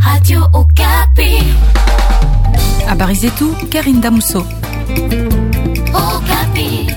Radio Okapi. Habari zetu Karin Damuso. Okapi.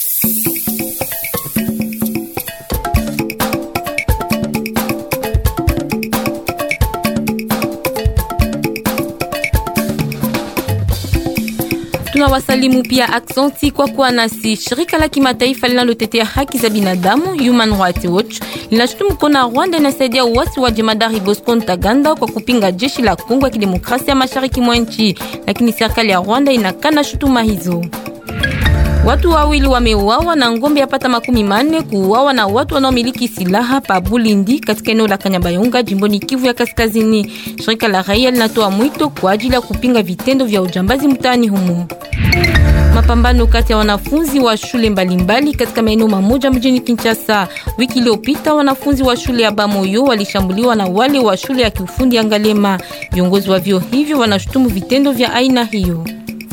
Tunawasalimu pia aksanti kwa kuwa nasi. Shirika la kimataifa linalotetea haki za binadamu Human Rights Watch linashutumu kona Rwanda inasaidia uasi wa jemadari Bosco Ntaganda kwa kupinga jeshi la Kongo ya Kidemokrasia mashariki mwa nchi, lakini serikali ya Rwanda inakana shutuma hizo. Watu wawili wameuawa na ngombe yapata makumi manne kuuawa na watu wanaomiliki silaha pa Bulindi katika eneo la Kanyabayonga jimboni Kivu ya Kaskazini. Shirika la raia linatoa mwito kwa ajili ya kupinga vitendo vya ujambazi mtaani humo. Mapambano kati ya wanafunzi wa shule mbalimbali mbali katika maeneo mamoja mjini Kinshasa. Wiki iliyopita wanafunzi wa shule ya Bamoyo walishambuliwa na wale wa shule ya kiufundi ya Ngalema. Viongozi wa vyuo hivyo wanashutumu vitendo vya aina hiyo.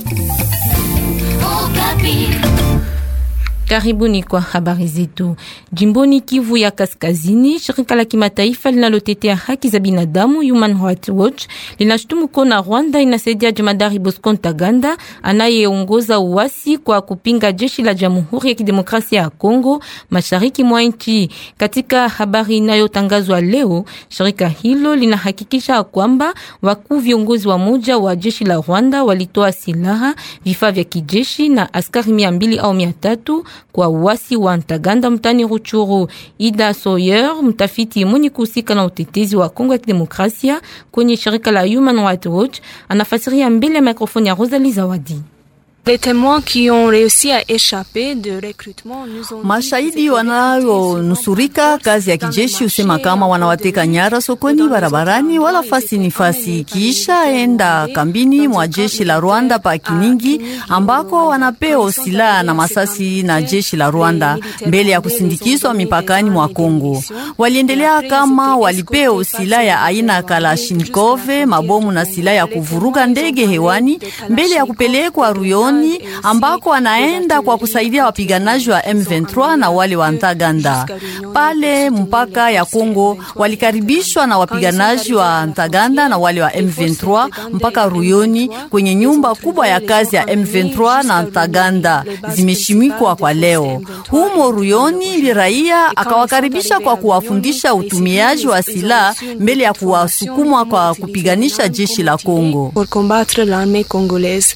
Okapi. Karibuni kwa habari zetu. Jimboni Kivu ya Kaskazini, shirika la kimataifa linalotetea haki za binadamu Human Rights Watch linashutumu kona Rwanda inasaidia jemadari Bosco Ntaganda anayeongoza uasi kwa kupinga jeshi la Jamhuri ya Kidemokrasia ya Kongo mashariki mwa nchi. Katika habari inayotangazwa leo, shirika hilo linahakikisha kwamba wakuu viongozi wa moja wa jeshi la Rwanda walitoa silaha, vifaa vya kijeshi na askari mia mbili au mia tatu kwa uasi wa Ntaganda mtani Ruchuru. Ida Sawyer, mtafiti mwenye kuhusika na utetezi wa Kongo ya Kidemokrasia kwenye shirika la Human Rights Watch, anafasiria mbele ya mikrofoni ya Rosalie Zawadi. Les témoins qui ont réussi à échapper de recrutement nous ont Mashahidi wanayonusurika kazi ya kijeshi husema kama wanawateka nyara sokoni, barabarani, wala fasi ni fasi, kisha enda kambini mwa jeshi la Rwanda pa Kiningi, ambako wanapewa silaha na masasi na jeshi la Rwanda mbele ya kusindikizwa mipakani mwa Kongo. Waliendelea kama walipewa silaha ya aina Kalashnikov, mabomu na silaha ya kuvuruga ndege hewani mbele ya kupelekwa Ruyoni ambako anaenda kwa kusaidia wapiganaji wa M23 na wale wa Ntaganda. Pale mpaka ya Kongo walikaribishwa na wapiganaji wa Ntaganda na wale wa M23 mpaka Ruyoni kwenye nyumba kubwa ya kazi ya M23 na Ntaganda zimeshimikwa kwa leo. Humo Ruyoni raia akawakaribisha kwa kuwafundisha utumiaji wa silaha mbele ya kuwasukumwa kwa kupiganisha jeshi la Kongo. pour combattre l'armée congolaise.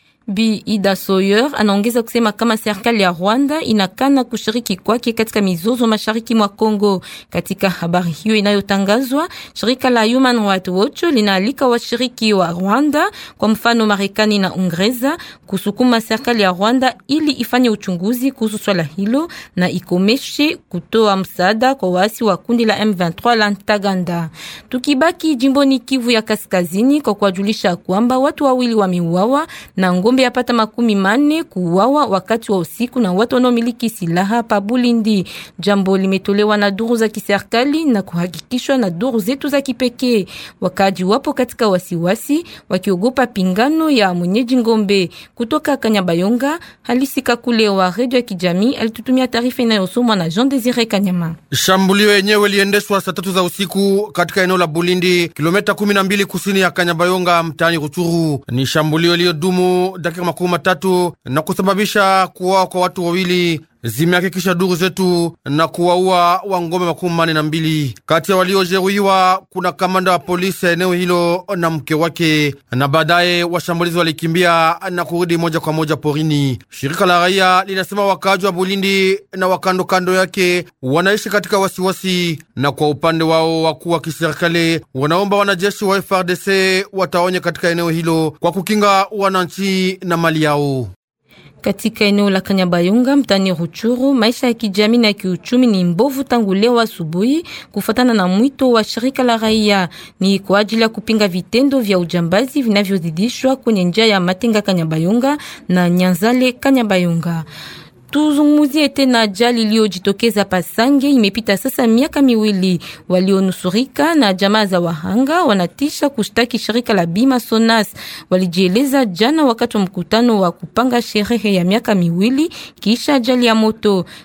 Bi Ida Sawyer anaongeza kusema kama serikali ya Rwanda inakana kushiriki kwake katika mizozo mashariki mwa Kongo. Katika habari hiyo inayotangazwa, shirika la Human Rights Watch linaalika washiriki wa Rwanda, kwa mfano Marekani na Uingereza, kusukuma serikali ya Rwanda ili ifanye uchunguzi kuhusu swala hilo na ikomeshe kutoa msaada kwa waasi wa kundi la M23 la Ntaganda. Tukibaki jimboni Kivu ya Kaskazini kwa kuwajulisha kwamba watu wawili wameuawa na ngombe yapata makumi manne kuuawa wakati wa usiku na watu wanaomiliki silaha pa Bulindi. Jambo limetolewa na duru za kiserikali na kuhakikishwa na duru zetu za kipekee. Wakaji wapo katika wasiwasi wakiogopa pingano ya mwenyeji ngombe. Kutoka Kanyabayonga, Halisi Kakule wa redio ya kijamii alitutumia taarifa inayosomwa na Jean Desire Kanyama. Shambulio yenyewe liendeshwa saa tatu za usiku katika eneo la Bulindi, kilomita kumi na mbili kusini ya Kanyabayonga, mtaani Ruchuru. Ni shambulio iliyodumu dakika makumi matatu na kusababisha kuwawa kwa watu wawili zimehakikisha duru zetu na kuwaua wangombe makumi mane na mbili. Kati ya waliojeruhiwa kuna kamanda wa polisi ya eneo hilo na mke wake, na baadaye washambulizi walikimbia na kurudi moja kwa moja porini. Shirika la raia linasema wakaaji wa Bulindi na wakandokando yake wanaishi katika wasiwasi, na kwa upande wao wakuu wa kiserikali wanaomba wanajeshi wa FRDC wataonye katika eneo hilo kwa kukinga wananchi na mali yao. Katika eneo la Kanyabayonga mtani Ruchuru, maisha ya kijamii na kiuchumi ni mbovu tangu leo asubuhi, kufuatana na mwito wa shirika la raia. Ni kwa ajili ya kupinga vitendo vya ujambazi vinavyozidishwa kwenye njia ya Matenga Kanyabayonga na Nyanzale Kanyabayonga. Tuzungumuzie tena ajali iliyojitokeza Pasange. Imepita sasa miaka miwili. Walionusurika na jamaa za wahanga wanatisha kushtaki shirika la bima Sonas. Walijieleza jana wakati wa mkutano wa kupanga sherehe ya miaka miwili kisha ajali ya moto.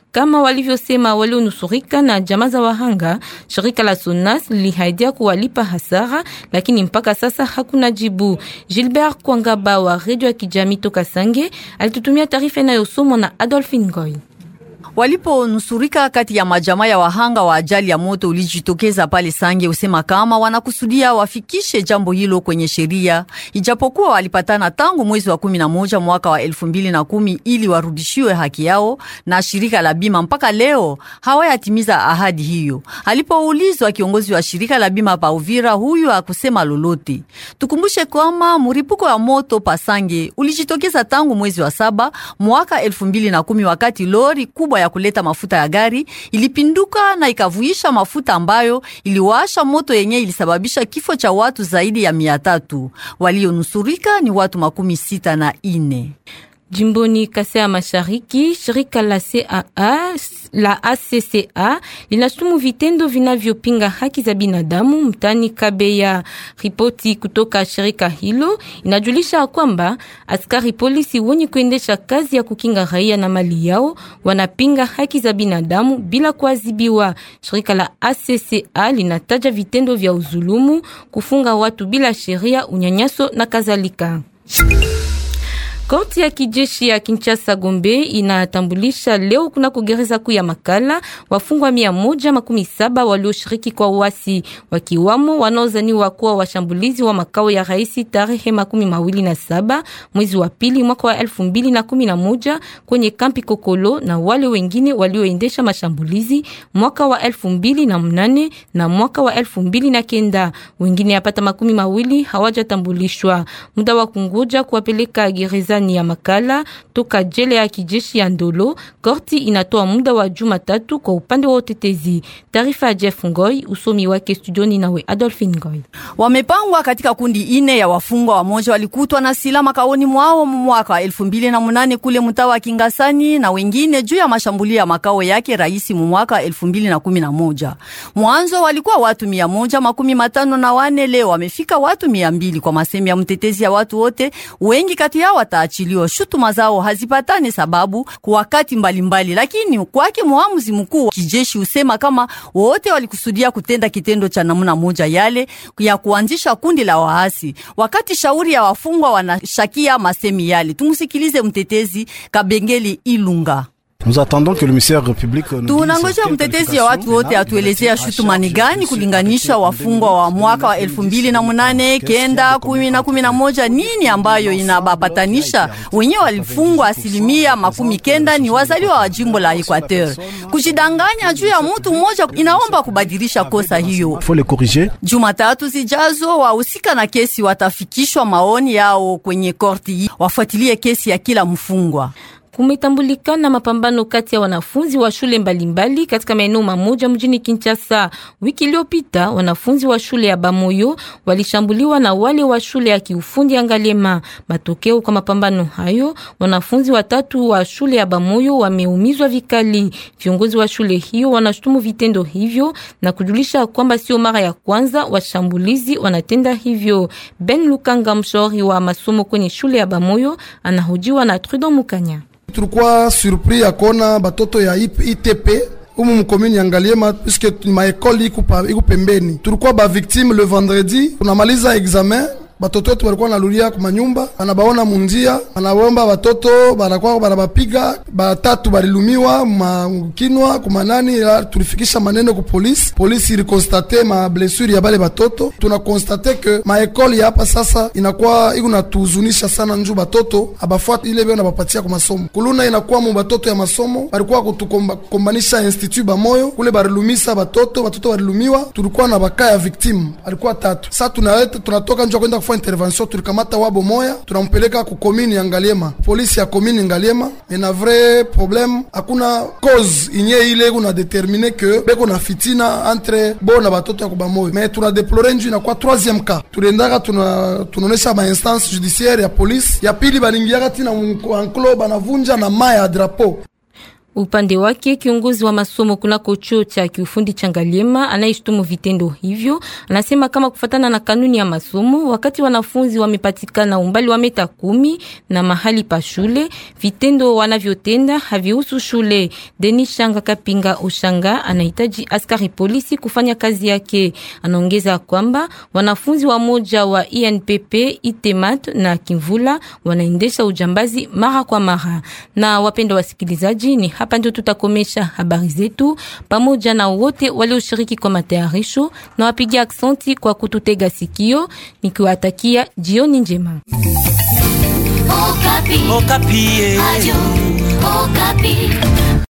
Kama walivyosema walionusurika na jamaa za wahanga, shirika la Sonas lilihaidia kuwalipa hasara, lakini mpaka sasa hakuna jibu. Gilbert Kwangaba wa redio ya kijamii toka Sange alitutumia taarifa inayosomwa na Adolphine Ngoy. Waliponusurika kati ya majamaa ya wahanga wa ajali ya moto ulijitokeza pale Sange, usema kama wanakusudia wafikishe jambo hilo kwenye sheria, ijapokuwa walipatana tangu mwezi wa kumi na moja mwaka wa elfu mbili na kumi ili warudishiwe haki yao na shirika la bima. Mpaka leo hawayatimiza ahadi hiyo. Alipoulizwa kiongozi wa shirika la bima pa Uvira, huyu akusema lolote. Tukumbushe kwamba muripuko wa moto pa Sange ulijitokeza tangu mwezi wa saba mwaka elfu mbili na kumi wakati lori kubwa ya kuleta mafuta ya gari ilipinduka na ikavuisha mafuta ambayo iliwasha moto yenye ilisababisha kifo cha watu zaidi ya mia tatu. Walionusurika ni watu makumi sita na ine. Jimboni Kasai ya Mashariki, shirika la CAA la ACCA linashutumu vitendo vinavyopinga haki za binadamu mtani Kabeya. Ripoti kutoka shirika hilo inajulisha kwamba askari polisi wenye kuendesha kazi ya kukinga raia na mali yao wanapinga haki za binadamu bila kuadhibiwa. Shirika la ACCA linataja vitendo vya uzulumu, kufunga watu bila sheria, unyanyaso na kadhalika. Korti ya kijeshi ya Kinshasa Gombe inatambulisha leo kuna kugereza kuu ya Makala wafungwa mia moja makumi saba walioshiriki kwa uasi wakiwamo wanaozaniwa kuwa washambulizi wa makao ya rais tarehe makumi mawili na saba mwezi wa pili mwaka wa elfu mbili na kumi na moja kwenye kampi Kokolo na wale wengine walioendesha mashambulizi mwaka wa elfu mbili na mnane na mwaka wa elfu mbili na kenda. Wengine yapata makumi mawili hawajatambulishwa. Muda wa kungoja kuwapeleka gereza ya Makala toka jela ya kijeshi ya Ndolo. Korti inatoa muda wa juma tatu kwa upande wa utetezi. Taarifa ya Jeff Ngoy, usomi wake studioni nawe Adolphine Ngoy. Wamepangwa katika kundi ine ya wafungwa. Wamoja walikutwa na silaha makaoni mwao mwaka wa elfu mbili na munane kule mtaa wa Kingasani na wengine juu ya mashambulio ya makao yake rais mu mwaka wa elfu mbili na kumi na moja. Mwanzo walikuwa watu mia moja makumi matano na wane, leo wamefika watu mia mbili kwa masemi ya mtetezi ya watu wote. Wengi kati yao wataachiliwa. Shutuma zao hazipatane sababu kwa wakati mbalimbali, lakini kwake muamuzi mkuu kijeshi usema kama wote walikusudia kutenda kitendo cha namna moja yale ya kuanzisha kundi la waasi, wakati shauri ya wafungwa wanashakia masemi yale. Tumusikilize mtetezi Kabengeli Ilunga. Tunangoja mtetezi ya watu wote atuelezea shutuma ni gani kulinganisha wafungwa wa mwaka wa elfu mbili na munane kenda kumi na kumi na moja nini ambayo inabapatanisha wenyewe walifungwa asilimia makumi kenda ni wazaliwa wa jimbo la Equateur. Kujidanganya juu ya mutu mmoja inaomba kubadilisha kosa hiyo. Jumatatu zijazo wahusika na kesi watafikishwa maoni yao kwenye korti, wafuatilie kesi ya kila mfungwa. Kumetambulikana mapambano kati ya wanafunzi wa shule mbalimbali mbali katika maeneo mamoja mjini Kinshasa. Wiki iliyopita wanafunzi wa shule ya Bamoyo walishambuliwa na wale wa shule ya kiufundi ya Ngalema. Matokeo kwa mapambano hayo, wanafunzi watatu wa shule ya Bamoyo wameumizwa vikali. Viongozi wa shule hiyo wanashutumu vitendo hivyo na kujulisha kwamba sio mara ya kwanza washambulizi wanatenda hivyo. Ben Lukanga, mshauri wa masomo kwenye shule ya Bamoyo, anahojiwa na Trudeau Mukanya. Tulikuwa surpris ya kuona batoto ya ITP umu mkomini ya Ngaliema puisque maekoli iku pembeni. Tulikuwa ba victime le vendredi, tunamaliza examen batoto wetu balikuwa nalulia kuma nyumba, banabaona munjia, banabomba batoto banakuwa banabapiga, batatu balilumiwa makinwa kumanani. Tulifikisha maneno ku polisi, polisi ilikonstate ma blessure ya bale batoto. Tunakonstate ke maekole ya hapa sasa inakuwa iko natuhuzunisha sana, njuu batoto abafuata ile byo nabapatia ku masomo kuluna, inakuwa mu batoto ya masomo balikuwa kutukombanisha institut bamoyo kule, balilumisa batoto, batoto balilumiwa. Tulikuwa na baka ya victime alikuwa tatu. Sasa tunaleta tunatoka njoo kwenda intervention tulikamata wabo moya tunampeleka ku komini ya Ngaliema, polisi ya komini Ngaliema. Ina vrai problème, hakuna cause inye ile kuna determine que beko na fitina entre bo na batoto ya kubamoyo, mais tuna deplore nju inakuwa troisième cas. Tuliendaka tuna tunaonesha ma instance judiciaire ya polisi ya pili, balingiaka tina enclos banavunja na maya ya drapeau Upande wake kiongozi wa masomo kunako chuo cha kiufundi cha Ngaliema anayeshtumu vitendo hivyo anasema kama kufatana na kanuni ya masomo, wakati wanafunzi wamepatikana umbali wa meta kumi na mahali pa shule, vitendo wanavyotenda havihusu shule. Denis Shanga Kapinga Oshanga anahitaji askari polisi kufanya kazi yake. Anaongeza kwamba wanafunzi wa moja wa INPP, Itemat na Kimvula wanaendesha ujambazi mara kwa mara. Na wapenda wasikilizaji, ni hapa ndio tutakomesha habari zetu pamoja na wote walioshiriki kwa matayarisho na wapiga aksanti kwa kututega sikio, nikiwatakia jioni njema. Okapi. Okapi. Adio. Okapi.